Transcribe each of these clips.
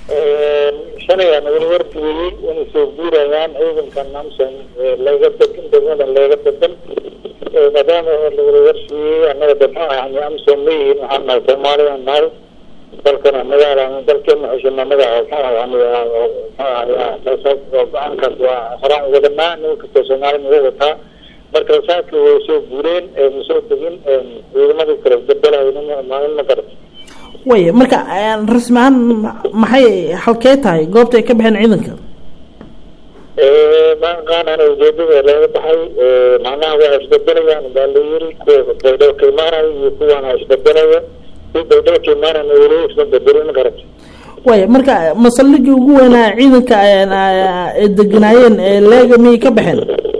shalay aan weli wargeliyey inay soo guurayaan ciidankan amson laga degan degmadan laga degan maadaama lawada warsiiyey annaga dema yani amson ma yihiin waxaan nahay soomaaliya nahay dalkana magaala dalkeena xushana magaca yani go-aankaas waa horaan wadanaa nin kastoo soomaali naga wataa marka saaki way soo guureen ma soo degin ciidamadii kale bedelahay maalin ma garata way marka rasmi ahaan maxay halkee tahay goobta ay ka baxeen ciidanka maaqaanana ujeedada laga baxay macnaha waa isbedelayaan baa la yiri kuwa baydhabo ka imaanayo iyo kuwana isbedelaya kuwa baydhabo ka imaanayna weli isma bedelin ma garata way marka masalligii ugu weynaa ciidanka ay deganaayeen leega miyay ka baxeen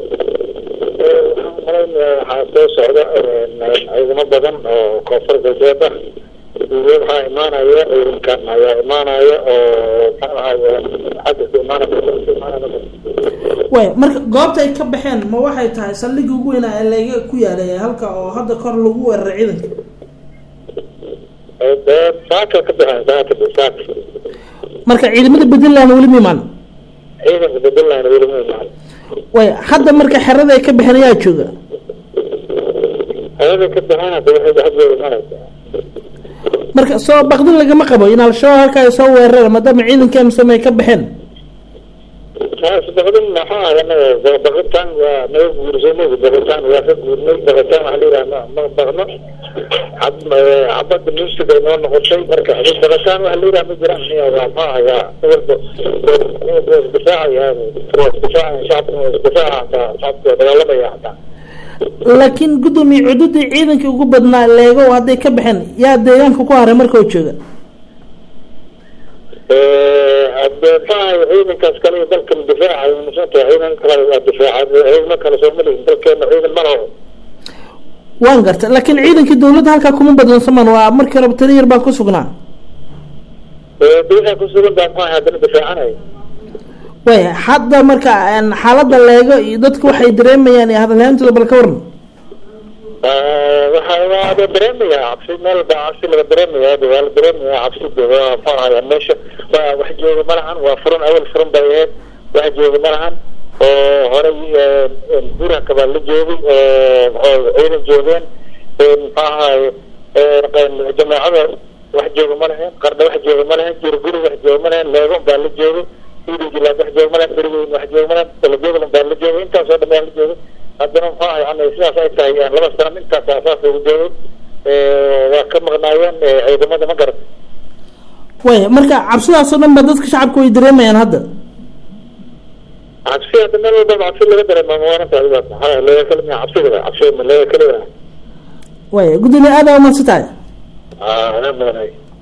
waxaan malaynayaa waxaa soo socda ciidamo badan oo koonfur galbeed ah waxaa imaanaya ciidankan ayaa imaanaya oo xagga ka imaanaya way marka goobta ay ka baxeen ma waxay tahay saldhigii ugu weynaa ee leega ku yaalay halka oo hadda kor lagu weeraray ciidanka saaka ka baxeen saaka saaka marka ciidamada puntland weli ma imaan ciidanka puntland weli ma imaan way hadda marka xerada ay ka baxeen ayaa jooga xerada ka baxeen hadda waxay xaggooda imanaysaa marka soo baqdin lagama qabo in al-shabaab halka ay soo weerareen maadaama ciidanka amsom ay ka baxeen baqdin maxaa anaga baqitaan waa naga guursanay baqitaan waa ka guurnay baqitaan waxaa la yidhaha ma baqno cabada music ay noo noqotay marka baqitaan waxa la yidhaha ma jiraan waa ma ayaa walba isdifaacaya isdifaacaya shacabka isdifaaca hataa shacabka dagaalamaya hataa laakiin guddoomiye cududii ciidankii ugu badnaa leego hadday ka baxeen yaa deegaanka ku haray marka oo jooga maxaa ciidankaas kale dalkan difaacayo masanta ciidan kale waa difaaca ciidamo kale soo malihin dalkeena ciidan ma laho waan garta laakiin ciidankii dawladda halkaa kuma badlan saman waa markii raba tani yar baan ku sugnaa waxay ku sugan baa maxaa haddana difaacanay way hadda marka xaaladda leego iyo dadku waxay dareemayaan iyo hadalhaantooda bal ka waran waxa waa la dareemaya cabsi meel baa cabsi laga dareemaya waa la dareemaya cabsi waa maxaa meesha waa wax jooga ma lahan waa furan awal furan bay ahayd wax jooga ma lahan oo horey buranka baa la joogay oo ciidan joogeen maxaa ahaye jamaacada wax jooga ma lahayn qardha wax jooga ma lahayn jirguri wax jooga ma lahayn leego baa la joogay idijilaad wax jooga ma lahayn beriweyn wax jooga ma lahayn dalajoogalan baa la joogay intaasoo dhan baa la joogay haddana maxaa yani sidaas ay tahay laba sano intaas asaas ugu joogay waa ka maqnaayeen ciidamada ma garat way marka cabsidaasoo dhan ba dadka shacabka way dareemayaan hadda cabsi hadda meel walba cabsi laga dareema maalinta maxaa laga kala miya cabsiga cabsi ma laga kala way guddoomiye aada umahadsan tahay ah ana badanay